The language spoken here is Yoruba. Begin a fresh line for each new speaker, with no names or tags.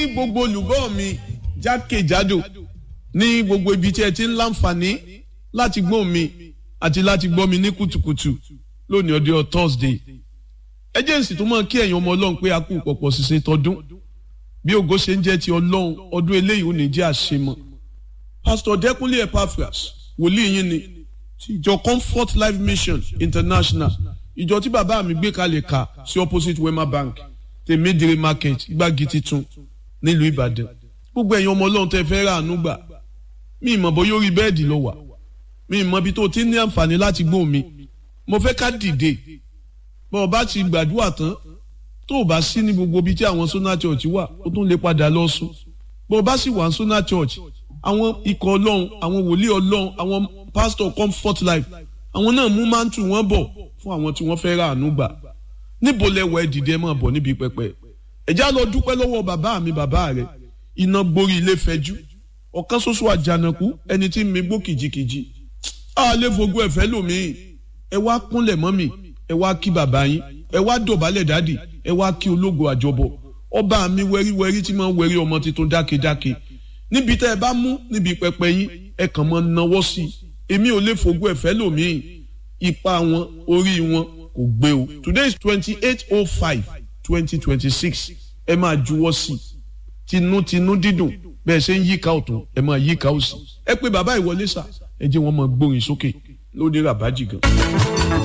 gbogbo olùgbọ́ mi jákèjádò ní gbogbo ibi tí ẹ ti ń láǹfààní láti gbọ́ mi àti láti gbọ́ mi ní kùtùkùtù lónìí ọdún Thursday ẹjẹǹsì tó máa kí ẹ̀yin ọmọ Ọlọ́run pé a kú pọ̀pọ̀ ṣiṣẹ́ tọdún bí ògo ṣe ń jẹ́ ti Ọlọ́run ọdún eléyìí ò ní jẹ́ àṣemọ́ Pastor Dẹ́kunlé Epaphras wòlíì yín ni ti ìjọ Comfort Life Mission International ìjọ tí bàbá mi gbé kalẹ̀ ka sí opposite Wema Bank tèmídìrí market gbági titun nílùú Ìbàdàn gbogbo ẹ̀yin ọmọ Ọlọ́run tẹ́ fẹ́ rà àánú gbà mí ìmọ̀ bó yóò rí bẹ́ẹ̀dì lọ wà mí ìmọ̀ ibi tó ti ní àǹfààní láti gbóhùn mi mo fẹ́ ká dìde bọ́ ọ bá ti gbàdúrà tán tó o bá sí ní gbogbo ibi tí àwọn Sona Church wà ó tún lè padà lọ sùn bọ́ ọ bá sì wà ní Sona Church àwọn ikọ̀ Ọlọ́run àwọn wòlíì Ọlọ́run àwọn pastor Comfort Life àwọn náà mú máńtù wọn bọ̀ fún àwọn tí wọ́n fẹ́ rà àánú gbà níbo lẹ́wọ̀ ẹ dìde máa bọ̀ níbi pẹpẹ ẹ̀já lọ dúpẹ́ lọ́wọ́ bàbá mi bàbá rẹ̀ iná gborí ilé fẹjú ọ̀kan ṣoṣo àjànàkú ẹni tí mi gbó kìjikìji a lè fogbó ẹ̀fẹ́ lòmíì ẹ wá kúnlẹ̀ mọ́ mi ẹ wá kí bàbá yín ẹ wá dọ̀bálẹ̀ dádì ẹ wá kí ológo àjọbọ ọba mi wẹ́ríwẹ́rí tí máa ń wẹ́rí ọmọ tuntun dákedáke níbi tẹ́ ẹ bá mú níbi pẹpẹ yín ẹ kàn máa náwó sí i èmi ò lè fogbó ẹ̀fẹ́ lòmíì ipa wọn orí wọn kò gbé o today is twenty eight oh five twenty twenty six ẹ máa juwọ́ sí i tinútinú dídùn bẹ́ẹ̀ ṣe ń yíká ọ̀tún ẹ máa yíká òsì ẹ pé bàbá ìwọlé sà ẹ jẹ́ wọn máa gbórin sókè lóde ràbájì gan.